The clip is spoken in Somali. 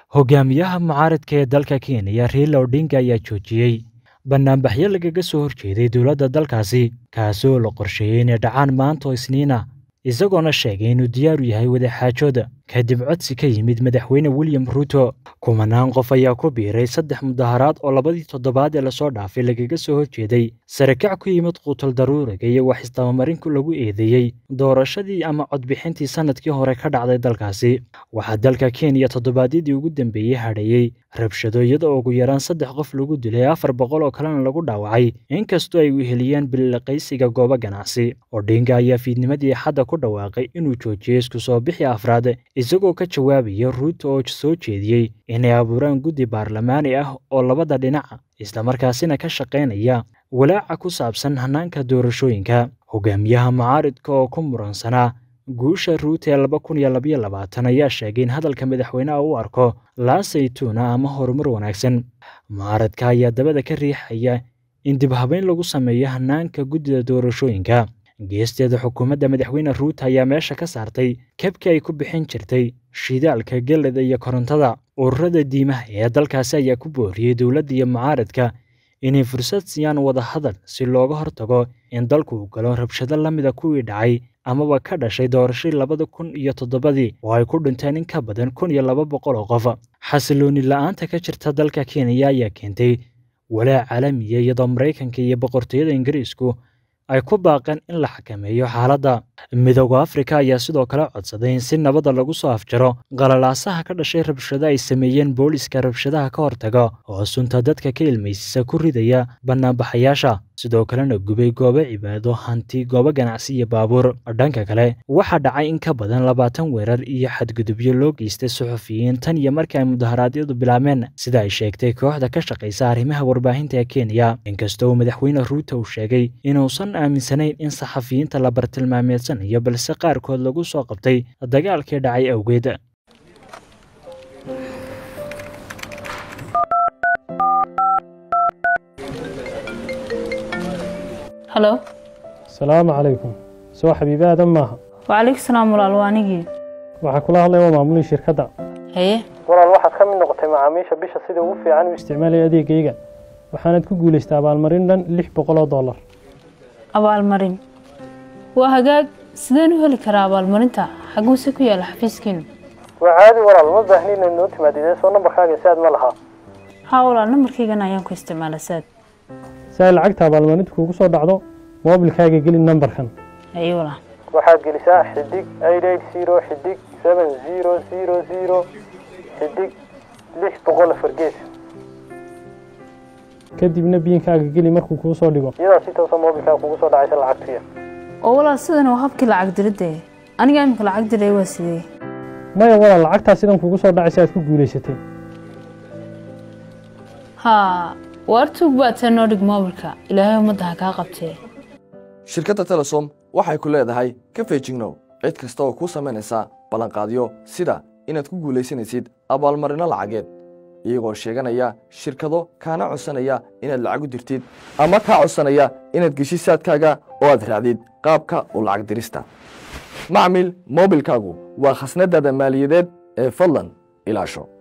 hogaamiyaha mucaaradka ee dalka kenya riila odinga ayaa joojiyey bannaanbaxyo lagaga soo horjeeday dowladda dalkaasi kaasoo la qorsheeyey inay dhacaan maanta oo isniina isagoona sheegay inuu diyaaru yahay wadaxaajooda kadib codsi ka yimid madaxweyne william ruuto kumanaan qof ayaa ku biiray saddex mudaharaad oo labadii toddobaad ee lasoo dhaafay lagaga soo horjeeday sarakac ku yimid quutal daruuriga iyo wax isdabamarin lagu eedeeyey doorashadii ama codbixintii sannadkii hore ka dhacday dalkaasi waxaa dalka kenya toddobaadyadii ugu dambeeyey hadheeyey rabshado iyada oo ugu yaraan saddex qof lagu dilay afar boqol oo kalena lagu dhaawacay inkastoo ay weheliyeen billiqaysiga goobo ganacsi odhinga ayaa fiidnimadii axadda ku dhawaaqay inuu joojiyey isku soo bixi afraad isagoo ka jawaabaya ruuto oo soo jeediyey inay abuuraan guddi baarlamaani ah oo labada dhinaca islamarkaasina ka shaqaynaya walaaca ku saabsan hannaanka doorashooyinka hogaamiyaha mucaaridka oo ku muransanaa guusha ruuto ee laba kun iyo labaiyo labaatan ayaa sheegay in hadalka madaxweyneha u arko laasaytuuna ama horumar wanaagsan mucaaradka ayaa dabada ka riixaya in dib habeyn lagu sameeyo hannaanka guddida doorashooyinka geesteeda xukuumadda madaxweyne ruuto ayaa meesha ka saartay kabkii ay ku bixin jirtay shidaalka geleda iyo korontada ururada diimaha ee dalkaasi ayaa ku booriyey dowladda iyo mucaaradka inay fursad siiyaan wadahadal si looga hortago in dalku uu galo rabshado la mida kuwii dhacay amaba ka dhashay doorashadii labada kun iyo toddobadii oo ay ku dhinteen in ka badan kun iyo laba boqol oo qof xasilooni la-aanta ka jirta dalka kenya ayaa keentay walaac caalamiya iyadoo maraykanka iyo boqortooyada ingiriisku ay ku baaqeen in la xakameeyo xaaladda midooda afrika ayaa sidoo kale codsaday in si nabada lagu soo afjaro qalalaasaha ka dhashay rabshado ay sameeyeen booliska rabshadaha ka hortaga oo sunta dadka ka ilmaysisa ku ridaya bannaanbaxayaasha sidoo kalena gubay goobo cibaado hanti goobo ganacsi iyo baabuur dhanka kale waxaa dhacay in ka badan labaatan weerar iyo xadgudubyo loo geystay suxufiyiin tan iyo markii ay mudaharaadyadu bilaabeen sida ay sheegtay kooxda ka shaqaysa arrimaha warbaahinta ee kenya inkastoo uu madaxweyne ruuto uu sheegay inuusan aaminsanayn in saxafiyiinta la bartilmaameedsanayo balse qaarkood lagu soo qabtay dagaalkii dhacay awgeed halo asalaamu calaykum soo xabiibi aadan maaha wacalaykum salaam walaal waa anigii waxaa kula hadlaya waa maamulii shirkadda haye walaal waxaad ka mid noqotay macaamiisha bisha sida ugu fiican u isticmaalaya adeegayga waxaanad ku guulaystay abaalmarin dhan lix boqol oo dollar abaalmarin waa hagaag sideen u heli karaa abaalmarinta xaguuse ku yaala xafiiskiinu waa caadi walaal ma baahni inaad noo timaadid soo nambarkaaga si aad ma lahaa haa walaal nambarkaygana ayaan ku isticmaala saad si ay lacagta abaalmarinta kuugu soo dhacdo moobilkaaga geli nambarkan haye walaal waxaad gelisaa xidig eight eight zero xidig seven zero zero zero xidig lix boqol afar gees kadibna biinkaaga geli markuu kuu soo dhigo iyadaa si toosa moobilkaaga kugu soo dhacaysa lacagtuya oo walaal sidan waa habkii lacag diridda aniga imika lacag diray waa sidee maya walaal lacagtaa sidan kugu soo dhacaysa aad ku guulaysatay haa waar tuug baatee noo dhig moobilka ilaahay ummadda ha kaa qabtee shirkadda telesom waxay ku leedahay ka feejignow cid kasta oo kuu samaynaysa ballanqaadyo sida inaad ku guulaysanaysid abaalmarinno lacageed iyagoo sheeganaya shirkado kaana codsanaya inaad lacag u dirtid ama kaa codsanaya inaad geshid saadkaaga oo aad raacdid qaabka u lacag dirista macmil moobilkaagu waa khasnadaada maaliyadeed ee fadlan ilaasho